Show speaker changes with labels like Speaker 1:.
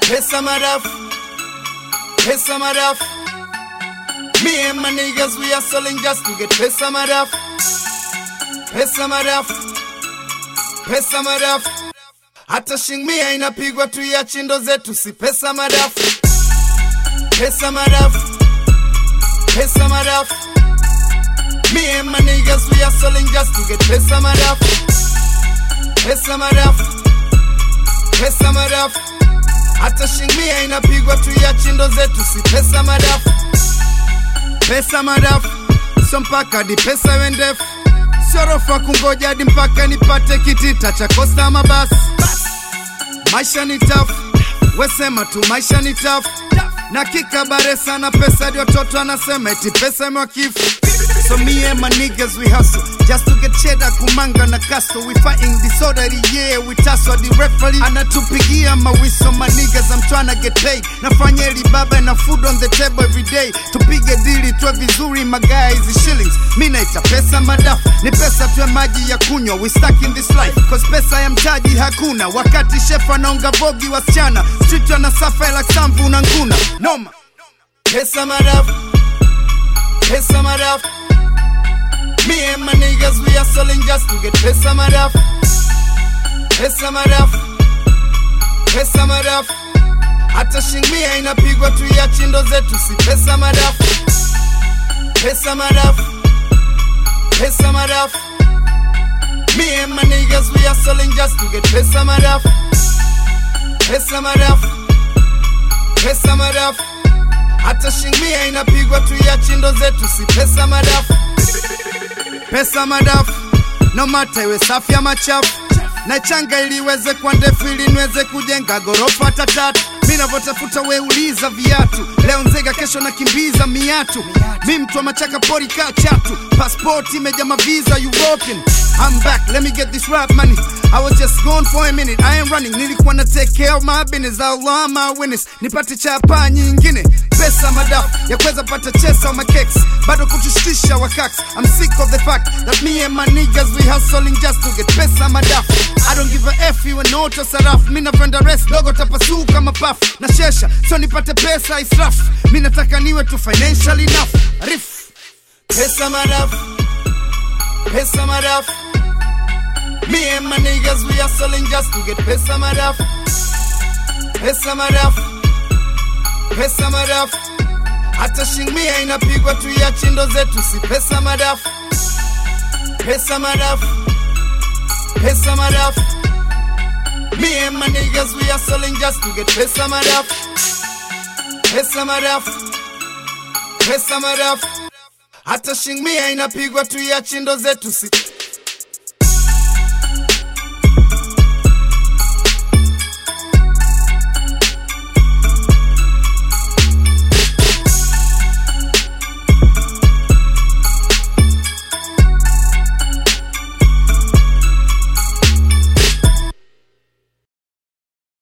Speaker 1: pesa madafu, pesa madafu. Me and my niggas, we are selling just to get pesa madafu, pesa madafu, pesa madafu. Hata shingmia inapigwa tu ya chindo zetu, si pesa madafu, pesa madafu, pesa madafu. Me and my niggas, we are selling just to get pesa madafu, pesa madafu, pesa madafu. Hata shingmia inapigwa tu ya chindo zetu, si pesa madafu, pesa madafu. So mpaka hadi pesa iwe ndefu, siorofa kungoja hadi mpaka nipate kitita cha kosta mabasi. Maisha ni tafu, wesema tu maisha ni tafu na kikabare sana pesa hadi watoto anasema eti pesa imewakifu So me and my niggas we hustle just to get cheddar kumanga na kasto we fighting disorder yeah we tussle the referee anatupigia mawiso my niggas I'm tryna get paid nafanya eli baba na food on the table every day tupige dili tuwe vizuri magaa hizi shillings mi naita pesa madafu ni pesa tuwe maji ya kunywa we stuck in this life cause pesa ya mtaji hakuna wakati chef anaonga vogi wasichana street wanasafa like samvu na nguna noma pesa madafu pesa madafu Me and my niggas, we are selling just to get pesa madafu, pesa madafu, pesa madafu. Hata shingmia inapigwa tu ya chindo zetu, si pesa madafu, pesa madafu, pesa madafu. Me and my niggas, we are selling just to get pesa madafu, pesa madafu, pesa madafu. Hata shingmia inapigwa tu ya chindo zetu, si pesa madafu pesa madafu no mata iwe safi ama chafu na changa ili iweze kwa ndefu ili niweze kujenga gorofa hata tatu mi navyotafuta weuliza viatu leo nzega kesho nakimbiza miatu mi mtu wa machaka pori kaa chatu paspoti imeja maviza european I'm back, let me get this rap money. I was just gone for a minute, I am running. Nilikuwa na take care of my business, Allah my witness. Nipate chapa nyingine, pesa madafu ya kuweza pata chesa ma cakes, bado kutushtisha wakaks. I'm sick of the fact that me and my niggas we hustling just to get pesa madafu. I don't give a f you and auto sarafu. Mi napenda rest dogo tapasuka mapafu na shesha, so nipate pesa israfu. Mi nataka niwe tu financial enough. Rif pesa madafu, pesa madafu. Me and my niggas, we are selling just to get pesa madafu, pesa madafu, pesa madafu. Hata shingmia inapigwa tu ya chindo zetu, si pesa madafu, pesa madafu, pesa madafu. Me and my niggas, we are selling just to get pesa madafu, pesa madafu, pesa madafu. Hata shingmia inapigwa tu ya chindo zetu, si